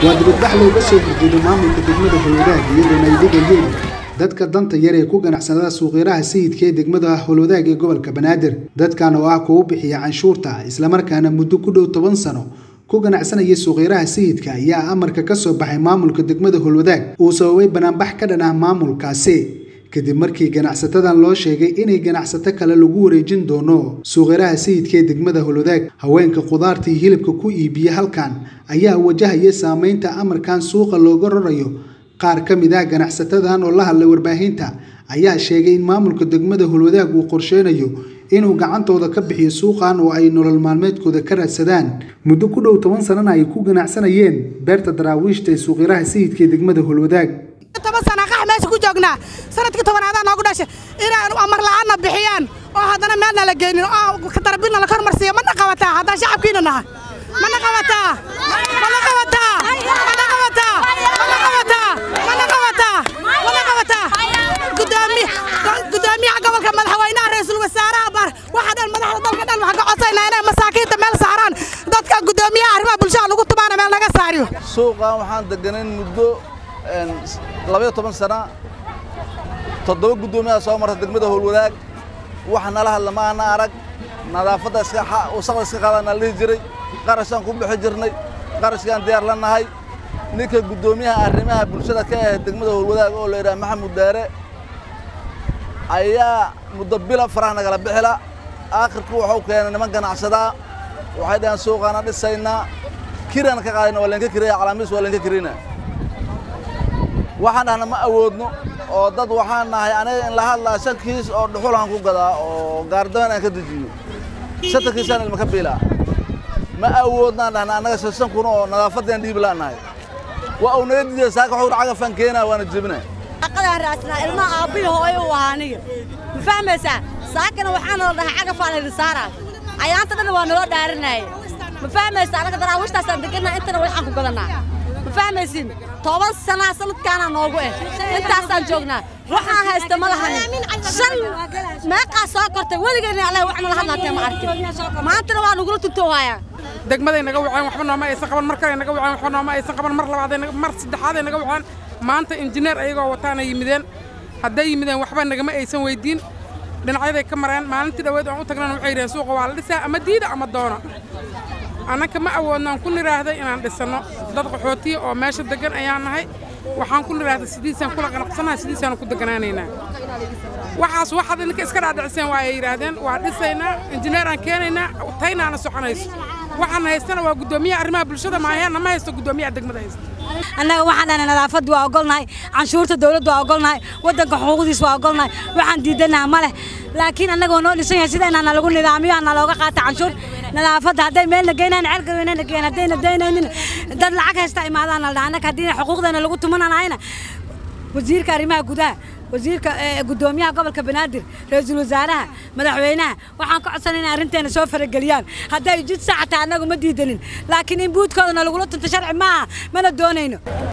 waa dibadbax looga soo horjeedo maamulka degmada howlwadaag iyadoona ay dhigayeen dadka danta yar ee ku ganacsada suuqyaraha sayidka ee degmada howlwadaag ee gobolka banaadir dadkan oo ah kuwa bixiya canshuurta islamarkaana muddo ku dhow toban sano ku ganacsanaya suuqyaraha sayidka ayaa amarka ka soo baxay maamulka degmada howlwadaag uu sababay banaanbax ka dhan ah maamulkaasi kadib markii ganacsatadan loo sheegay inay ganacsato kale lagu wareejin doono suuqyaraha sayidka ee degmada howlwadaag haweenka khudaarta iyo hilibka ku iibiya halkan ayaa wajahaya saameynta amarkan suuqa looga rarayo qaar ka mid ah ganacsatadan oo la hadlay warbaahinta ayaa sheegay in maamulka degmada howlwadaag uu qorsheynayo inuu gacantooda ka bixiyo suuqan oo ay nolol maalmeedkooda ka raadsadaan muddo ku dhow toban sanana ay ku ganacsanayeen beerta daraawiishta ee suuqyaraha sayidka ee degmada howlwadaag toban sana qax meesha ku joognaa sanadkii tobanaadaan noogu dhashay inaan amar la'aanna bixiyaan oo haddana meelna la geynin oo katarbilna la kormarsiiyo mana qabataa haddaan shacabkiina nahay mana qabataa mana qabataa mana qabataa mana qabataa mana qabataa mana qabataa gudoomiya gudoomiyaha gobolka madaxweynaha ra-iisul wasaaraha bar waxa dhan madaxda dalka dhan waxaan ka codsaynaa inay masaakiinta meel saaraan dadka gudoomiyaha arrimaha bulshada lagu tumaana meel naga saariyo suuqan waxaan deganayn muddo labayo toban sana toddoba guddoomiyaha soo marta degmada howlwadaag wax nala hadla ma ana arag nadaafadda wasaqda iska qaadana la dhihi jiray qarashaan ku bixi jirnay qarashkaan diyaar la nahay ninka guddoomiyaha arrimaha bulshada ka ah degmada howlwadaag oo la yidhaha maxamud daare ayaa muddo bila faraha nagala bixila aakhirku waxuu keenay niman ganacsadaa waxay dhaheen suuqaana dhisaynaa kiraan ka qaadayna waa leenka kiraya calaamiis waa leenka kirina waxaan dhahna ma awoodno oo dad waxaan nahay aniga in la hadlaa shan kiis oo dhuxulaan ku gadaa oo gaardaban aan ka dejiyo shanta kiisaan ilmaka biilaa ma awoodnaan dhahna annaga shan kun oo nadaafaddaan dhiiblaan nahay waa uu naga diiday saaka wuxuu cagafaan keenaa waana jebina aqadaan raasnaa ilmaha aabbihi hooyo u ahaa aniga ma fahmaysaa saakana waxaa nala dhahay cagafaan idin saaraa ayaanta dhan waa naloo dhaarinaaye ma fahmaysaa annaga daraawiishtaasaan deganaa intana waxaan ku gadannaa ma fahmaysiin toban sanaa sanadkaanaa noogu eh intaasaan joognaa waxaan haysta ma lahanin shan meeqaa soo kortay weligeenna allah wax nala hadlaatee ma arkin maantana waa nagula tuntoohayaa degmaday naga waceen waxba nooma aysan qaban mar kale naga waceen waxba nooma aysan qaban mar labaaday mar saddexaaday naga waceen maanta injineer ayagoo wataana yimideen hadday yimideen waxba nagama aysan weydiin dhinacyaday ka mareen maalintii dhaweed aan u tagnana waxay yidhaheen suuqa waa la dhisaa ama diida ama doona annaka ma awoodnaan ku nidhaahday inaan dhisanno dad qaxootiya oo meesha deggan ayaan nahay waxaan ku nidhaahday sidiisaan kula qanacsannahay sidiisaan ku deganaanaynaa waxaas waxaad idinka iska dhaadhiciseen waa ay yidhaahdeen waa dhisaynaa injineeraan keenaynaa taynaana soconayso waxaan haystana waa guddoomiyaha arrimaha bulshada maaheena ma haysto guddoomiyaha degmada haysta annaga waxaan dhahnay nadaafaddu waa ogolnahay canshuurta dawladdu waa ogolnahay waddanka xuquuqdiis waa ogolnahay waxaan diidanaha ma leh laakiin annagoo noo dhisan yahay sida inaana lagu nidaamiyo ana looga qaata canshuur nadaafadda hadday meelna geynayn ceelgaweynana geen haddayna daynaynin dad lacag haysta imaadaana la dhaha annaga haddii xuquuqdeena lagu tumananahayna wasiirka arrimaha gudaha wasiirka guddoomiyaha gobolka banaadir ra-iisul wasaaraha madaxweynaha waxaan ka codsanay inay arrinteena soo farageliyaan hadday jid saxataa annagu ma diidanin laakiin in buudkoodana lagula tunto sharci maaha mana doonayno